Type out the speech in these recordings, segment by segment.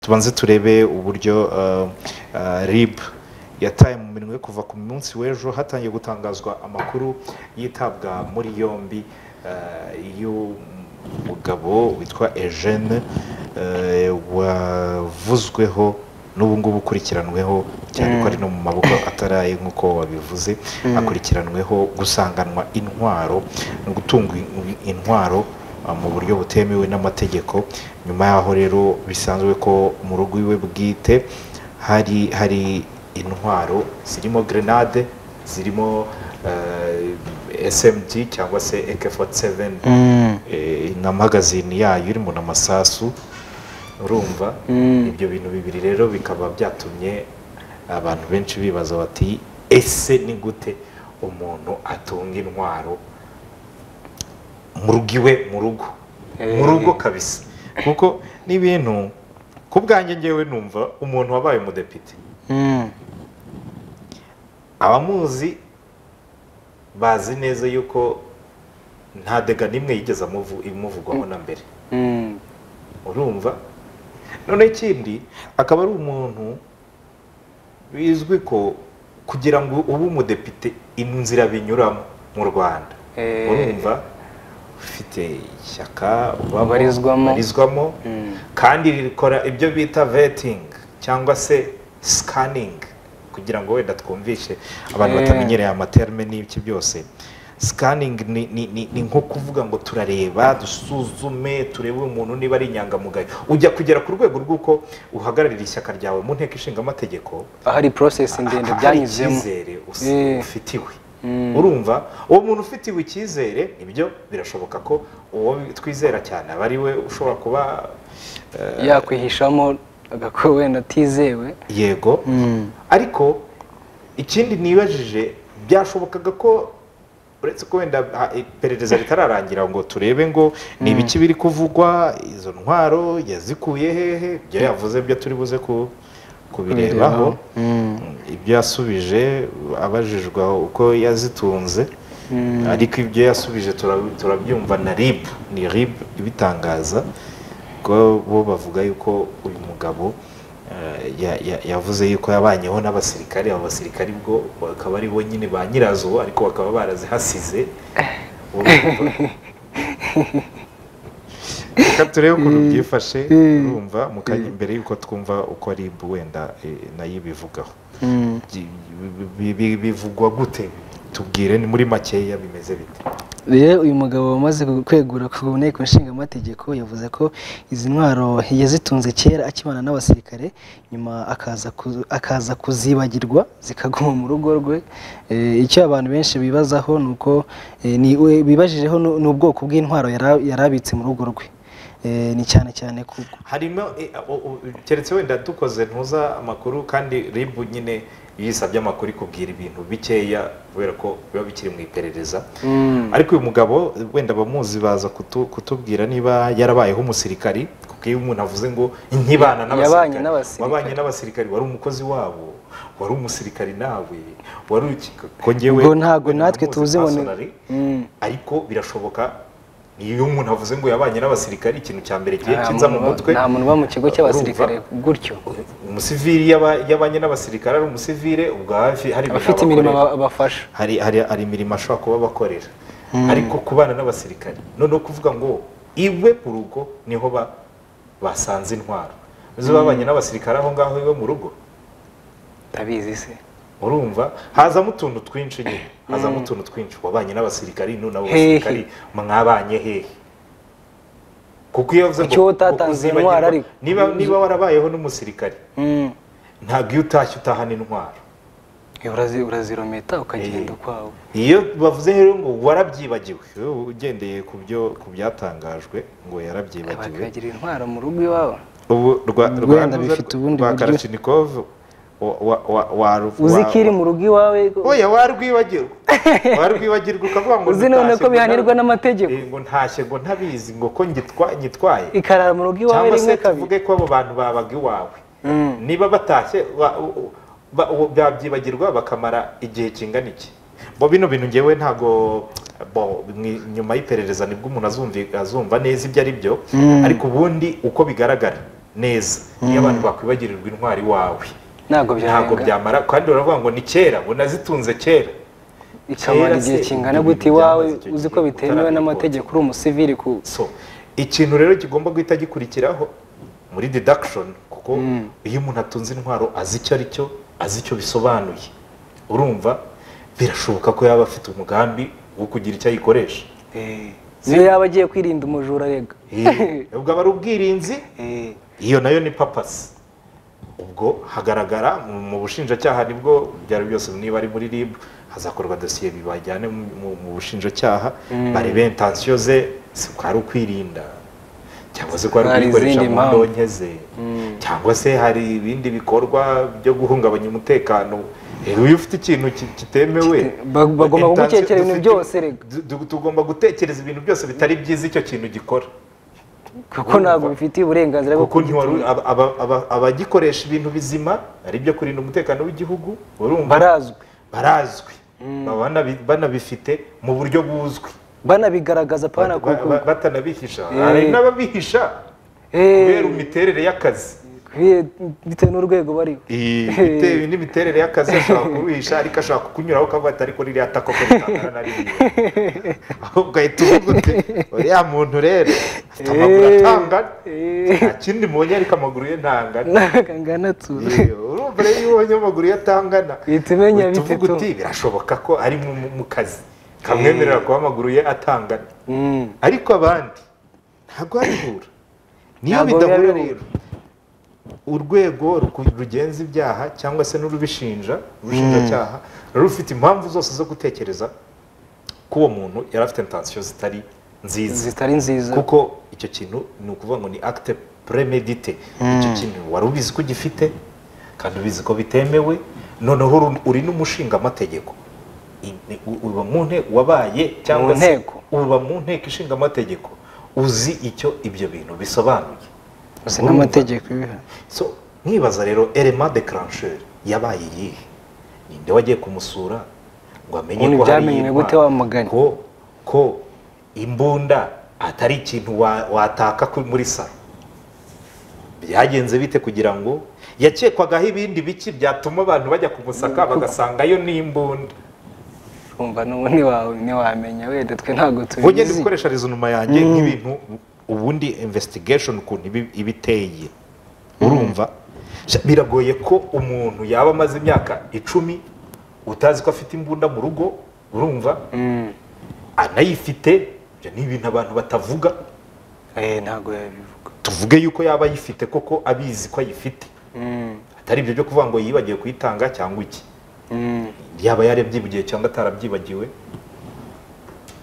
tubanze turebe uburyo rib yataye mu minwe kuva ku munsi w'ejo hatangiye gutangazwa amakuru yitabwa muri yombi y'umugabo witwa ejene wavuzweho n'ubu ngubu ukurikiranweho cyane ko ari no mu maboko ataraye nk'uko wabivuze akurikiranweho gusanganwa intwaro no gutunga intwaro mu buryo butemewe n'amategeko nyuma yaho rero bisanzwe ko mu rugo iwe bwite hari hari intwaro zirimo grenade zirimo smg cyangwa se ek47 na magazine yayo irimo n'amasasu urumva ibyo bintu bibiri rero bikaba byatumye abantu benshi bibaza bati ese ni gute umuntu atunga intwaro mu rugo iwe mu rugo mu rugo kabisa kuko n'ibintu ku bwanjye ngewe numva umuntu wabaye umudepite abamuzi bazi neza yuko nta dega n'imwe yigeze imuvugwaho na mbere urumva noneho ikindi akaba ari umuntu bizwi ko kugira ngo ube umudepite inzira binyuramo mu rwanda urumva ufite ishyaka ubarizwamo kandi rikora ibyo bita vetingi cyangwa se sikaningi kugira ngo wenda twumvishe abantu batamenyereye amaterme n'ibiki byose sikaningi ni nko kuvuga ngo turareba dusuzume turebe umuntu niba ari inyangamugayo ujya kugera ku rwego rw'uko uhagararira ishyaka ryawe mu nteko ishinga amategeko ahari porosesi ndende byanyuzemo icyizere ufitiwe urumva uwo muntu ufitiwe icyizere ibyo birashoboka ko uwo twizera cyane aba ari we ushobora kuba yakwihishamo agakora wenda atizewe yego ariko ikindi nibajije byashobokaga ko uretse ko wenda iperereza ritararangira ngo turebe ngo ni ibiki biri kuvugwa izo ntwaro yazikuye hehe ibyo yavuze byo turi buze kubirebaho ibyo yasubije abajijwe uko yazitunze ariko ibyo yasubije turabyumva na rib ni rib ibitangaza ko bo bavuga yuko uyu mugabo yavuze yuko yabanyeho n'abasirikari abo basirikari bwo bakaba ari bo nyine ba nyirazo ariko bakaba barazihasize reka turebe ukuntu byifashe urumva mu kanya mbere y'uko twumva uko ari wenda nayo ibivugaho bivugwa gute tubwire ni muri makeya bimeze bite rero uyu mugabo wamaze kwegura ku nteko nshingamategeko yavuze ko izi ntwaro yazitunze kera akibana n'abasirikare nyuma akaza kuzibagirwa zikaguma mu rugo rwe icyo abantu benshi bibazaho ni uko bibajijeho ni ubwoko bw'intwaro yari abitse mu rugo rwe ni cyane cyane kuko harimo keretse wenda dukoze ntuza amakuru kandi ribu nyine iyo isabye amakuru ikubwira ibintu bikeya kubera ko biba bikiri mu iperereza ariko uyu mugabo wenda abamuzi baza kutubwira niba yarabayeho umusirikari kuko iyo umuntu avuze ngo nkibana n'abasirikari wabanye n'abasirikari wari umukozi wabo wari umusirikari nawe wari ukikongewe Ubwo ntabwo natwe tuzi ngo ni- ariko birashoboka iyo umuntu avuze ngo yabanye n'abasirikari ikintu cya mbere kiye kinza mu mutwe nta muntu uba mu kigo cy'abasirikare Urumva? gutyo umusivili yaba- yabanye n'abasirikare ari umusivile ubwo hafi hari ibintu abafite imirimo abakorera. aba- abafasha hari hari hari imirimo ashobora kuba abakorera ariko kubana n'abasirikare noneho kuvuga ngo iwe mu rugo niho ba- basanze intwaro uzi babanye n'abasirikare aho ngaho iwe mu rugo ndabizi se urumva hazamo utuntu twinshi nyine hazamo utuntu twinshi wabanye n'abasirikari none abo Hehe. basirikari mwabanye hehe kuko iyo yavuze Icyo utatanze uzibagirwa- intwaro ariko. niba niba warabayeho n'umusirikari Mm. ntabwo iyo utashye utahana intwaro Eh, urazi- urazirometa ukagenda ukwawe iyo bavuze rero ngo warabyibagiwe wowe ugendeye ku byo ku byatangajwe ngo yarabyibagiwe bakagira intwaro mu rugo iwawe ubu rwa Wenda rwa- bifite ubundi rwa buryo. Kalashnikov wa- wa- wa- wa- uzi wa- ko iri mu rugo iwawe oya warwibagirwa warwibagirwa ukavuga ngo uzi none ntashye ko ngo bihanirwa nta- n'amategeko Eh, ngo ntashye ngo ntabizi ngo ko ngitwa- ngitwaye ikarara mu rugo iwawe cyangwa se rimwe kabiri tuvuge ko abo bantu babaga iwawe niba batashye wa- u- ba- u- babyibagirwa bakamara igihe kingana iki bo bino bintu ngewe ntago bo mwi- nyuma y'iperereza nibwo umuntu azumvi- azumva neza ibyo ari byo ariko ubundi uko bigaragara neza iyo abantu bakwibagirirwa intwari wawe ntabwo ntabwo byarenga byamara kandi baravuga ngo ni kera ngo nazitunze kera ikamara kera igihe se kingana ibintu gute iwawe byamaze icyo uzi ko gihe bitemewe utarabikora. n'amategeko uri umusivili ku so ikintu rero kigomba guhita gikurikiraho muri deduction kuko iyo umuntu atunze intwaro azi icyo ari cyo azi icyo bisobanuye urumva birashoboka ko yaba afite umugambi wo kugira icyo ayikoresha niyo yaba agiye kwirinda umujura rega Eh, ubwo aba ari ubwirinzi Eh, iyo nayo ni papasi ubwo hagaragara mu- mu bushinjacyaha nibwo byari byose niba ari muri rib hazakorwa dosiye bibajyane mu- mu- mu bushinjacyaha barebe intansiyo ze si ko ari ukwirinda cyangwa se ko ari Hari ukuyikoresha izindi mu mpamvu. ndonke ze cyangwa se hari ibindi bikorwa byo guhungabanya umutekano Eh, iyo ufite ikintu ki- kitemewe Kite- ba- bagomba intansiyo kumutekereza ibintu dufite- byose rega. du- tugomba gutekereza ibintu byose bitari byiza icyo kintu gikora kuko ntabwo bifitiye uburenganzira bwo kuko ntiwari- kugitunga. aba- aba- aba- abagikoresha ibintu bizima ari ibyo kurinda umutekano w'igihugu urumva barazwi barazwi baba banabi- banabifite mu buryo buzwi banabigaragaza pana Ba- ba- kuko batanabihisha Eh. hari n'ababihisha kubera imiterere y'akazi bitewe n'urwego bariho Iyi- bitewe n'imiterere y'akazi ashobora kuruhisha ariko ashobora kukunyuraho ukavuga ati ariko ririya tako ko ritangana na rimwe ahubwo ugahita uvuga uti uriya muntu rero afite amaguru Eh. atangana Eh. nta kindi mubonye ariko amaguru ye ntangana nkanganatsuye Yewe, urumva rero iyo ubonye amaguru iyo atangana Uhita umenya uhita bite uvuga tu. uti birashoboka ko ari mu, mu- mu kazi kamwemerera kuba amaguru ye atangana ariko abandi ntabwo babihura niyo Ntabwo bidahura biba rero urwego ruku- rugenza ibyaha cyangwa se n'urubishinja urushinjacyaha ruri rufite impamvu zose zo gutekereza ko uwo muntu yari afite intansiyo zitari nziza zitari nziza kuko icyo kintu ni ukuvuga ngo ni acte premedite icyo kintu wari ubizi ko ugifite kandi ubizi ko bitemewe noneho uru- uri n'umushingamategeko I- ni- u- uba mu nteko wabaye cyangwa Mu se nteko. uba mu nteko ishinga amategeko uzi icyo ibyo bintu bisobanuye uzi n'amategeko ibiha so mwibaza rero elema de crancheur yabaye iyihe ninde wagiye kumusura ngo amenye Ubundi ko hari byamenywe iyitwa- gute wamuganye? ko ko imbunda atari ikintu wa- wataka ku- muri salo byagenze bite kugira ngo yakekwagaho ibindi biki byatuma abantu bajya kumusaka bagasangayo n'imbunda umva n'ubu ntiwawe ntiwamenya wenda twe ntabwo wowe ugenda tubizi ukoresha rezonoma yanjye nk'ibintu ubundi investigation ukuntu ibi- iba iteye urumva Sha, biragoye ko umuntu yaba amaze imyaka icumi utazi ko afite imbunda mu rugo urumva Mm. anayifite ibyo ni ibintu abantu batavuga Eh, ntabwo yabivuga tuvuge yuko yaba ayifite koko abizi ko ayifite Mm. atari ibyo byo kuvuga ngo yibagiwe kuyitanga cyangwa iki Mm. yaba yarabyibugiye cyangwa atarabyibagiwe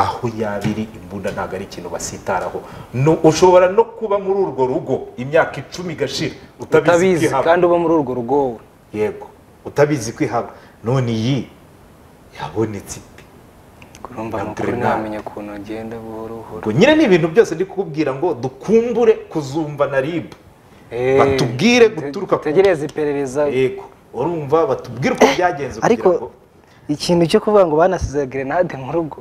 aho yaba iri imbunda ntabwo ari ikintu basitaraho No- ushobora no kuba muri urwo rugo imyaka icumi igashira utabizi utabizi kandi kwihaba uba muri urwo rugo wowe yego utabizi kwihaba none iyi yabonetse ite urumva ni ukuri Antrenal. ntamenya ukuntu ngenda buhoro buhoro ngo nyine ni ibintu byose ndi kukubwira ngo dukumbure kuzumva na ribu Eh, batubwire guturuka ku- dutegereze iperereza yego urumva batubwire uko byagenze ariko kugira ngo ikintu cyo kuvuga ngo banasize grenade mu rugo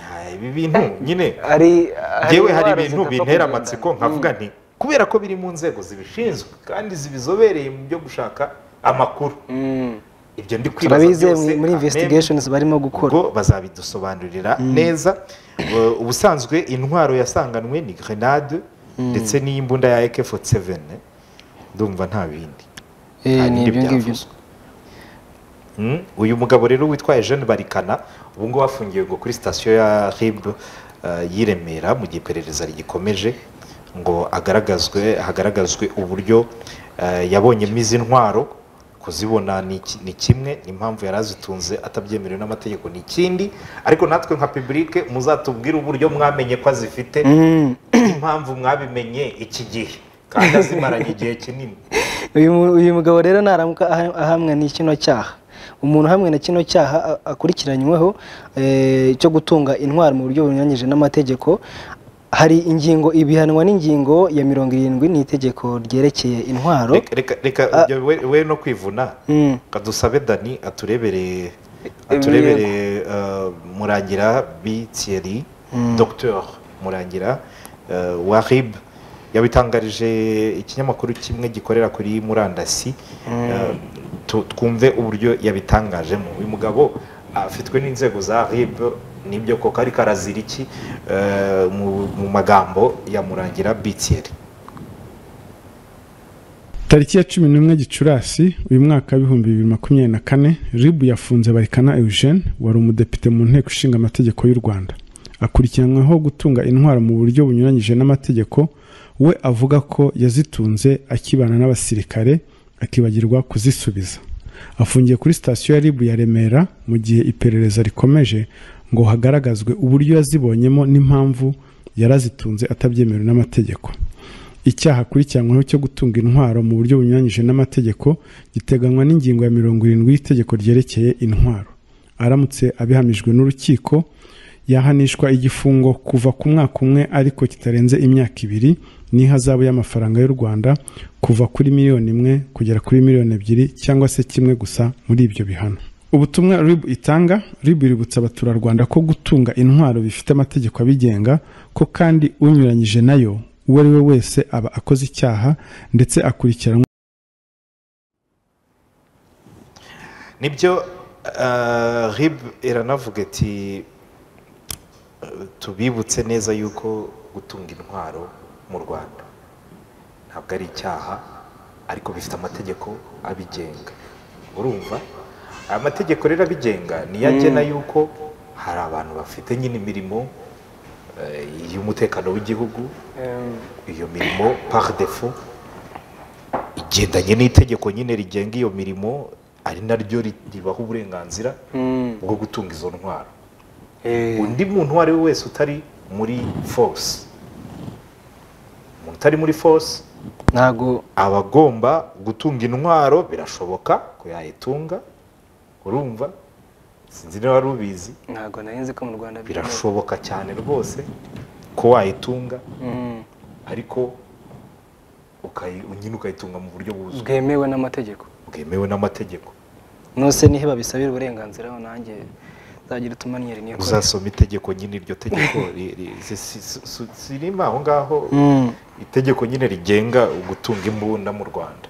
Ah, ibi bintu nyine ari yewe hari indwara ibintu zidapfa bintera kugenda. amatsiko nkavuga nti kubera ko biri mu nzego zibishinzwe kandi zibizobereye mu byo gushaka amakuru Mm. ibyo ndi kwibaza turabizeye byose, muri amen. investigations barimo gukora ubwo bazabidusobanurira neza Uh, ubusanzwe intwaro yasanganwe ni grenade ndetse n'imbunda ya AK47 ndumva nta bindi Eh, nta ni bindi ibyo ngibyo byavuzwe. Mm, uyu mugabo rero witwaye Jeanne Barikana ubu ngubu afungiwe ngo kuri sitasiyo ya RIB uh, y'i Remera mu gihe iperereza rigikomeje ngo agaragazwe hagaragazwe uburyo uh, yabonyemo izi ntwaro kuzibona ni iki- ni kimwe impamvu yari azitunze atabyemerewe n'amategeko ni ikindi ariko natwe nka publike muzatubwire uburyo mwamenye ko azifite impamvu mwabimenye iki gihe kandi azimaranye igihe kinini uyu mu- uyu mugabo rero naramuka aha- ahamwe ni kino cyaha umuntu hamwe na kino cyaha a- akurikiranyweho eh, cyo gutunga intwaro mu buryo bunyuranyije n'amategeko hari ingingo ibihanwa n'ingingo ya mirongo irindwi n'itegeko ryerekeye intwaro reka reka reka ibyo we, we no kwivuna Mm. kadusabe dani aturebereye Ibirego. aturebereye uh, murangira b thierry docteur murangira uh, warib yabitangarije ikinyamakuru kimwe gikorera kuri murandasi eh, tu- twumve uburyo yabitangajemo uyu mugabo afitwe n'inzego za rib nibyo koko ariko arazira iki eh, mu- mu magambo ya murangira bitieri tariki ya cumi n'umwe gicurasi uyu mwaka w'ibihumbi bibiri makumyabiri na kane ribu yafunze barikana eugene wari umudepite mu nteko ishinga amategeko y'u rwanda akurikiranyweho gutunga intwaro mu buryo bunyuranyije n'amategeko we avuga ko yazitunze akibana n'abasirikare akibagirwa kuzisubiza afungiye kuri sitasiyo ya ribu ya remera mu gihe iperereza rikomeje ngo hagaragazwe uburyo yazibonyemo n'impamvu yarazitunze atabyemerewe n'amategeko icyaha akurikiranyweho cyo gutunga intwaro mu buryo bunyuranyije n'amategeko giteganywa n'ingingo ya mirongo irindwi y'itegeko ryerekeye intwaro aramutse abihamijwe n'urukiko yahanishwa igifungo kuva ku mwaka umwe ariko kitarenze imyaka ibiri n'ihazabu y'amafaranga y'u rwanda kuva kuri miliyoni imwe kugera kuri miliyoni ebyiri cyangwa se kimwe gusa muri ibyo bihano ubutumwa rib itanga rib iributsa abaturarwanda ko gutunga intwaro bifite amategeko abigenga ko kandi unyuranyije nayo uwo ari we wese aba akoze icyaha ndetse akurikiranwa nibyo eh, rib iranavuga iti eh, tubibutse neza yuko gutunga intwaro mu rwanda ntabwo ari icyaha ariko bifite amategeko abigenga urumva aya mategeko rero abigenga niyo agena yuko hari abantu bafite nyine imirimo eh, y'umutekano w'igihugu iyo mirimo par defo igendanye n'itegeko nyine rigenga iyo mirimo ari naryo ri- ribaha uburenganzira bwo gutunga izo ntwaro undi muntu uwo ari we wese utari muri force umuntu utari muri force ntabwo aba agomba gutunga intwaro birashoboka ko yayitunga urumva sinzi niba wari ubizi ntabwo nari nzi ko mu rwanda byemewe. birashoboka cyane rwose ko wayitunga Mm, ariko ukayi- nyine ukayitunga mu buryo buzwi bwemewe n'amategeko bwemewe n'amategeko nose nose nihe babisabira uburenganzira nanjye nzagira utumaniyeri niyo uzasoma itegeko nyine iryo tegeko ri- ri- si- si- si- si- sirima aho ngaho itegeko nyine rigenga gutunga imbunda mu rwanda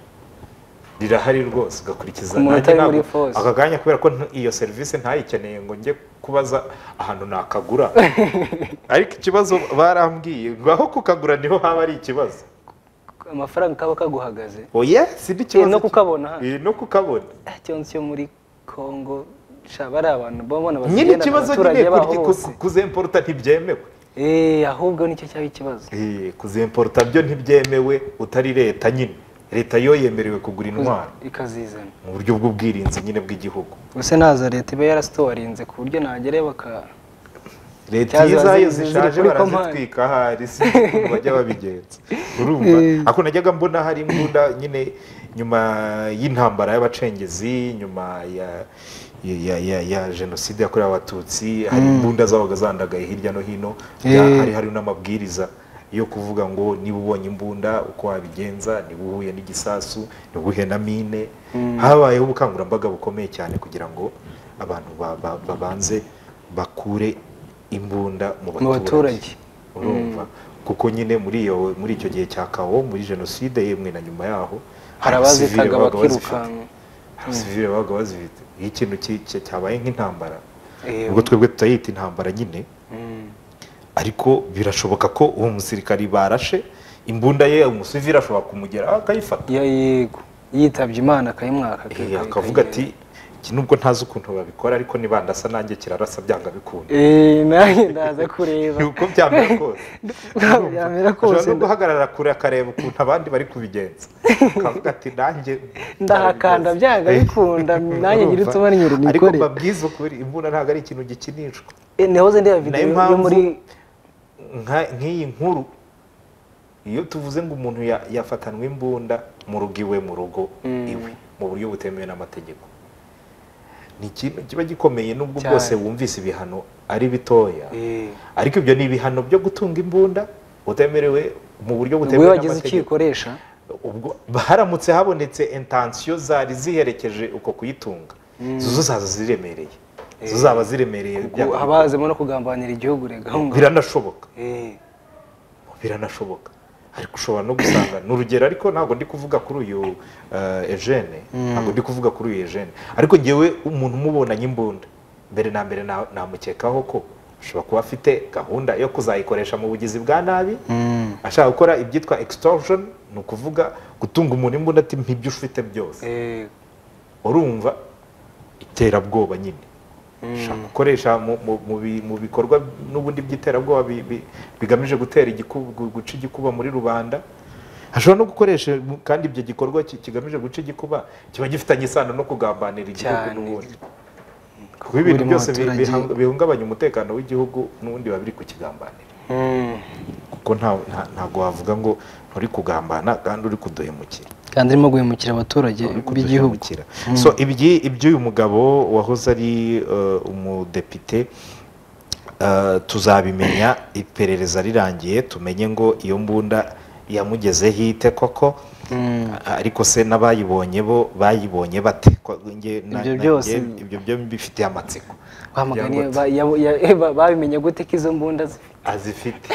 rirahari rwose ugakurikiza Ku muntu Nanjye utari muri ntabwo- force. aka kanya kubera ko nta- iyo serivisi ntayikeneye ngo njye kubaza ahantu nakagura ariko ikibazo barambwiye ngo aho kukagura niho haba ari ikibazo amafaranga kaba kaguhagaze oya si n'ikibazo no ki- kukabona. Eh, no kukabona Ah, cyonse yo muri congo sha bari abantu babona nyine bazigenda ikibazo abaturage nyine baho kurya- ku- bose ku- kuzemporuta ntibyemewe Eh, ahubwo nicyo cyaba ikibazo Eh, kuzimporuta byo ntibyemewe utari leta nyine leta yo yemerewe kugura intwaro ikazizana mu buryo bw'ubwirinzi nyine bw'igihugu gusa naza leta iba yarasitowarinze ku buryo nagerayo baka leta Cyaza iyo zayo ziri- ziri zishaje kuri barazitwika ahari si ukuntu bajya babigenza urumva ako najyaga mbona hari imbunda nyine nyuma y'intambara y'abacengezi nyuma ya ya- ya, ya, ya jenoside yakorewe abatutsi hari imbunda zabaga zandagaye hirya no hino bya- hari hari n'amabwiriza yo kuvuga ngo niba ubonye imbunda uko wabigenza niba uhuye n'igisasu niba uhuye na mine habayeho ubukangurambaga bukomeye cyane kugira ngo abantu ba- ba- babanze bakure imbunda mu mu baturage urumva kuko nyine muri iyo muri icyo gihe cya kawo muri jenoside yemwe na nyuma yaho hari abasivile abazitaga babaga bazifite. bakirukanka Hari abasivile babaga bazifite iyo ikintu ki- ki- cyabaye nk'intambara Eh, ubwo twebwe tutayita intambara nyine mm, ariko birashoboka ko uwo musirikari barashe imbunda ye umusivile ashobora kumugera akayifata ya yego yitabye imana akayimwaka Eh, akayi- akavuga ati akayigenza. iki nubwo ntazi ukuntu babikora ariko nibandasa nanjye kirarasa byanga bikunda Eh, nanjye ndaza kureba ni uko byamera kose yamera ashobora kose no guhagarara kure akareba ukuntu abandi bari kubigenza akavuga ati nanjye ndahakanda byanga bikunda nanjye ngira Urumva? utumaniyeri ariko nikore mbabwiza ukuri imbunda ntabwo ari ikintu gikinishwa Eh, nahoze ndeba nayo videwo yo mpamvu- muri Nka- nk'iyi nkuru iyo tuvuze ngo umuntu ya- yafatanwe imbunda mu rugo iwe mu rugo iwe mu buryo butemewe n'amategeko ni ikintu kiba gikomeye nubwo Cyane. bwose wumvise ibihano ari bitoya Eh, ariko ibyo ni ibihano byo gutunga imbunda utemerewe mu buryo ubwo butemewe iyo wagize icyo n'amategeko ikoresha ubwo haramutse habonetse intansiyo zari ziherekeje uko kuyitunga zo zo zaza ziremereye zo zaba ziremereye gu- bya- haba hazemo no kugambanira igihugu rega ahongaho. biranashoboka Eh, biranashoboka ariko ushobora no gusanga ni urugero ariko ntabwo ndi kuvuga kuri uyu eh, eugene ntabwo ndi kuvuga kuri uyu eugene ariko ngewe umuntu umubonanye imbunda mbere na mbere na- namukekaho ko ashobora kuba afite gahunda yo kuzayikoresha mu bugizi bwa nabi ashaka gukora ibyitwa extortion ni ukuvuga gutunga umuntu imbunda ati mpa ibyo ufite byose Eh, urumva iterabwoba nyine ushaka gukoresha mu- mu- mu bi- mu bikorwa n'ubundi by'iterabwoba bi- bi- bigamije gutera igiku- gu- guca igikuba muri rubanda hashobora no gukoresha mu- kandi ibyo gikorwa ki- kigamije guca igikuba kiba gifitanye isano no kugambanira igihugu Cyane. n'ubundi kuko ibintu Buri byose bi- muturage- bihang- bihungabanya umutekano w'igihugu n'ubundi biba biri kukigambanira mm. kuko nta- nta- ntabwo wavuga ngo nturi kugambana kandi uri kuduhemukira kandi arimo guhemukira abaturage b'igihugu bw'igihugu so ibyi- iby'uyu mugabo wahoze ari eh, umudepite eh, tuzabimenya iperereza rirangiye tumenye ngo iyo mbunda yamugezeho ite koko ariko se n'abayibonye bo bayibonye bate Ko- nge- na- Ibyo na- byose- nge- ibyo byo mbifitiye amatsiko bamuganye Byangotse. babimenye gute ko izo mbunda zifite azifite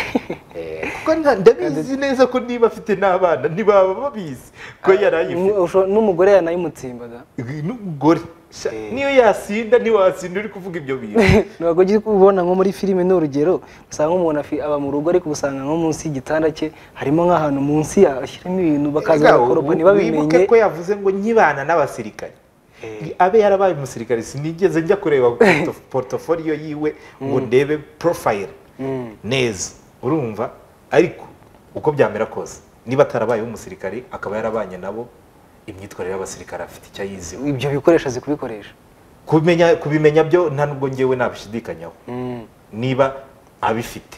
Eh, kuko nta- ndabizi neza ko niba afite n'abana ntibaba babizi ko yari ayifite Ushobora- n'umugore yanayimutsimbaga n'umugore Sha- niyo yasinda ntiwasinda uri kuvuga ibyo bintu ntabwo ugiye kubibona nko muri filime ni urugero usanga umuntu afi- aba mu rugo ariko usanga nko munsi y'igitanda cye harimo nk'ahantu munsi yashyiramo ibintu bakaza Erega bakoropa wu- ntibabimenye wibuke ko yavuze ngo nkibana n'abasirikare abe yarabaye umusirikare sinigeze njya kureba porto- portofoliyo yiwe ngo ndebe porofayire neza urumva ariko uko byamera kose niba atarabayeho umusirikare akaba yarabanye nabo imyitwarire y'abasirikare afite icyo ayiziho ibyo bikoresho azi kubikoresha kumenya kubimenya byo nta nubwo ngewe nabishidikanyaho Mm. niba abifite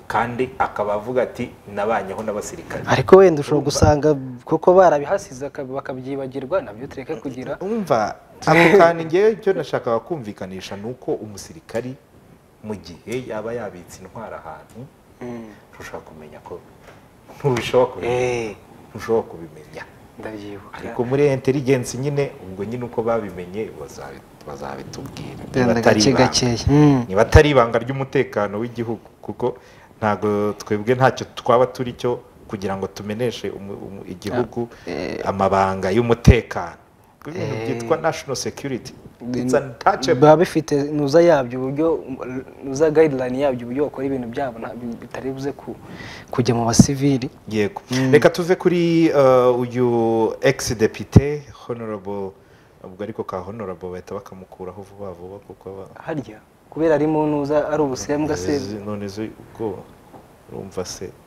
kandi akaba avuga ati nabanyeho n'abasirikare ariko wenda ushobora gusanga kuko barabihasi bihasize aka- bakabyibagirwa nabyo tureke kugira umva ako kantu ngewe icyo nashakaga kumvikanisha ni uko umusirikari mu gihe yaba yabitse intwara ahantu ntushobora kumenya ko ntushobora kubimenya Eh, ntushobora kubimenya ndabyibuka ariko muri intelligence nyine ubwo nyine uko babimenye bazabi- bazabitubwira Wenda Niba atari gake ibanga. gakeya. niba atari ibanga ry'umutekano w'igihugu kuko ntabwo twebwe ntacyo twaba turi cyo kugira ngo tumeneshe umu- umu- igihugu amabanga y'umutekano Kuko ibintu byitwa national security it's untouchable biba bifite nuza yabyo uburyo nuza guideline yabyo uburyo bakora ibintu byabo ntabyo bitari buze ku kujya mu basivili yego reka tuve kuri eh, uyu ex depite honorable ubwo ariko ka honorable bahita bakamukuraho vuba vuba kuko aba harya kubera ari mu ntuza ari ubusembwa se none zo ubwoba urumva se